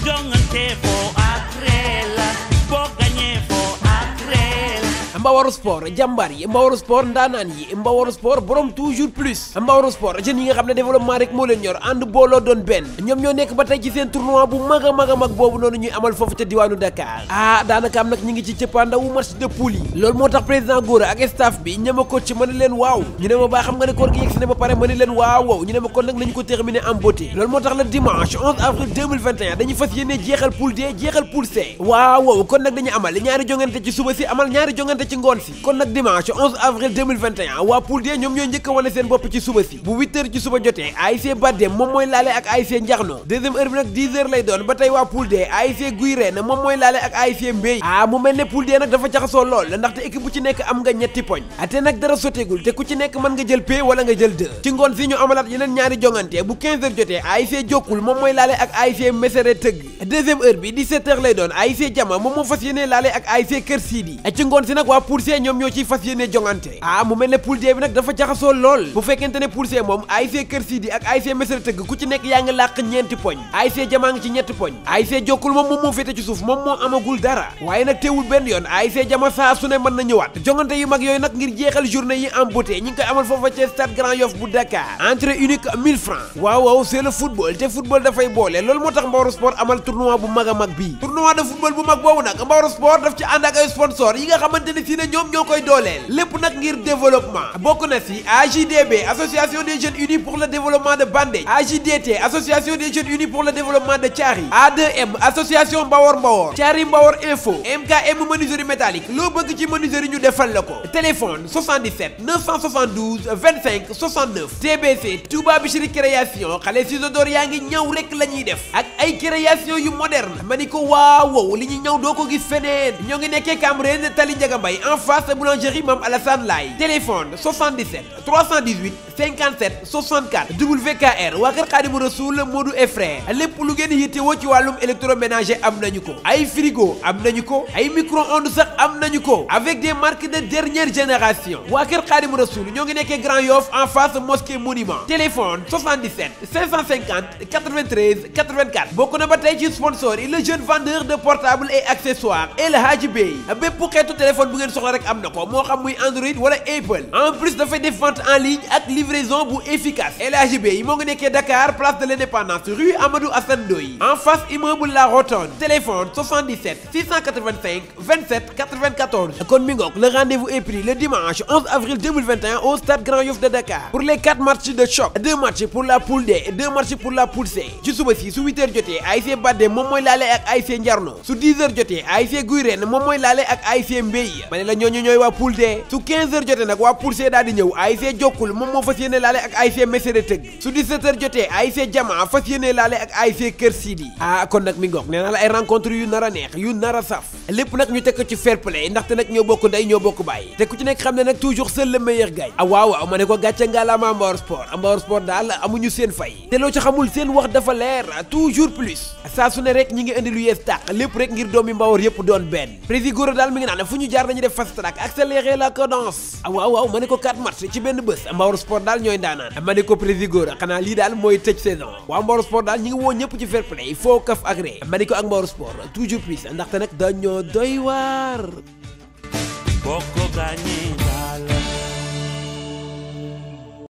jongante foo ak ree la boo gañee foo ak ree la Mbawaru sport jàmbaar yi Mbawaru sport ndaanaan yi Mbawaru sport borom toujours plus Mbawaru sport jeunes yi nga xam ne développement rek moo leen ñor ànd booloo doon benn ñoom ñoo nekk ba tey ci seen tournoi bu mag a mag a mag boobu noonu ñuy amal foofu ca diwaanu Dakar ah daanaka am nag ñi ngi ci cëppaandawu match de poule yi loolu moo tax président Gora ak staff bi ñama ko ci mën leen waaw ñu ne ma baa xam nga ne koor gi yegg si ne ba pare mën leen waaw waaw ñu ne ma kon nag nañu ko terminer en beauté loolu moo tax le dimanche 11 avril 2021 dañuy fas yéene jeexal poule D jeexal poule C waaw waaw kon nag dañu amal ñaari jongante ci suba si amal ñaari jongante ci ngoon si kon nag dimanche 11 avril 2021 waa poule D ñoom ñooy njëkk a wane seen bopp ci suba si bu 8 heures ci suba jotee ASC Badem moom mooy laale ak ASC Njaxno deuxième heure bi nag 10 heures lay doon ba tey waa poule D ASC Guy Reen moom mooy laale ak ASC Mbey ah mu mel ne poule D nag dafa jaxasoo lool ndaxte équipe bu ci nekk am nga ñetti poñ te nag dara soteegul te ku ci nekk mën nga jël P wala nga jël 2 ci ngoon si ñu amalaat yeneen ñaari jongante bu 15 heures jotee ASC Jokkul moom mooy laale ak ASC Mesere Tëgg deuxième heure bi 17 heures lay doon ASC Jama moom moo fas yéene laale ak ASC Kër Sidi ci ngoon si nag waa poule C ñoom ñoo ciy fas yéene jongante ah mu mel ne poule D bi nag dafa jaxasoo lool bu fekkente ne poule C moom ASC Kër Sidi ak ASC Mesere Tëgg ku ci nekk yaa ngi làq ñeenti poñ ASC Jama ngi ci ñetti poñ ASC Jokkul moom moom moo féete ci suuf moom moo amagul dara waaye nag teewul benn yoon ASC Jama saa su ne mën na ñëwaat jongante yu mag yooyu nag ngir jeexal journée yi en beauté ñi ngi koy amal foofa ci stade Grand Yoff bu Dakar entrée unique 1000 francs waaw waaw c'est le football te football dafay boole loolu moo tax Mbaworu sport amal tournoi bu mag a mag bii tournoi de football bu mag boobu nag Mbaworu sport daf ci ànd ak ay sponsor yi nga xamante ne si ne ñoom ñoo koy dooleel lépp nag ngir développement bokk na si AJDB association des jeunes unis pour le développement de Bandé AJDT association des jeunes unis pour le développement de Thiari A2M association Mbawor Mbawor Thiari Mbawor info MKM menuiserie métallique loo bëgg ci menuiserie ñu defal la ko téléphone 77 972 25 69 TBC Touba Bichri création xale ciseaux d'or yaa ngi ñëw rek la ñuy def ak ay création yu moderne ma ni ko waaw wow li ñu ñëw doo ko gis feneen ñoo ngi nekkee Cambérène Tali Ndiaga Mbaye en face boulangerie Mame Alassane Laye téléphone 77 318 57 64 WKR waa kër Xaadimu Rasuul Modou et frère lépp lu ngeen yittewoo ci wàllum électroménager am nañu ko ay frigo am nañu ko ay micro-ondes sax am nañu ko avec des marques de dernière génération waa kër Xaadimu Rasuul ñoo ngi nekkee Grand Yoff en face mosquée monument téléphone 77 550 93 84 bokk na ba tey ci sponsor yi le jeune vendeur de portable et accessoires El Hadji Bey bépp xeetu téléphone bu ngeen soxla rek am na ko moo xam muy Android wala Apple en plus dafay def vente en ligne ak livraison bu efficace El Hadji Bey moo ngi nekkee Dakar place de l'Indépendance rue Amadou Assane Ndoye en face immeuble La Rotonde téléphone 77 685 27 94 kon mi ngoog le rendez-vous est pris le dimanche 11 avril 2021 au stade Grand Yoff de Dakar pour les 4 matchs de choc 2 matchs pour la poule D et 2 matchs pour la poule C ci suba si su 8h jotee ASC Badde moom mooy laale ak ASC Njarno su 10h jotee ASC Guy Reen moom mooy laale ak ASC Mbey ma ne la ñooñu ñooy waa poule D su 15h jotee nag waa poule C daal di ñëw ASC Jokkul moom moo fas yéene laale ak ASC Mesere Tëgg su 17h jotee ASC Jama fas yéene laale ak ASC Kër Sidi ah kon nag mi ngoog nee naa la ay rencontre yu nar a neex yu nar a saf lépp nag ñu teg ko ci fair play ndaxte nag ñoo bokk ndey ñoo bokk bàyyi te ku ci nekk xam ne nag toujours seul le meilleur gagne ah waaw waaw ma ne ko gàcce ngalaama Mbaworu sport Mbaworu sport daal amuñu seen fay te loo ci xamul seen wax dafa leer toujours plus saa su ne rek ñi ngi indi lu yees tàq lépp rek ngir doomi Mbawor yëpp doon benn prési Gora daal mi ngi naan fu ñu jaar dañuy def fast track accélérer la cadence ah waaw waaw ma ne ko 4 match ci benn bés Mbaworu sport daal ñooy ndaanaan ma ne ko prési Gora xanaa lii daal mooy tëj saison waaw Mbaworu sport daal ñi ngi woo ñëpp ci fair play foo kaf ak ree ma ne ko ak Mbaworu sport toujours plus ndaxte nag dañoo doy waar boo ko gaañee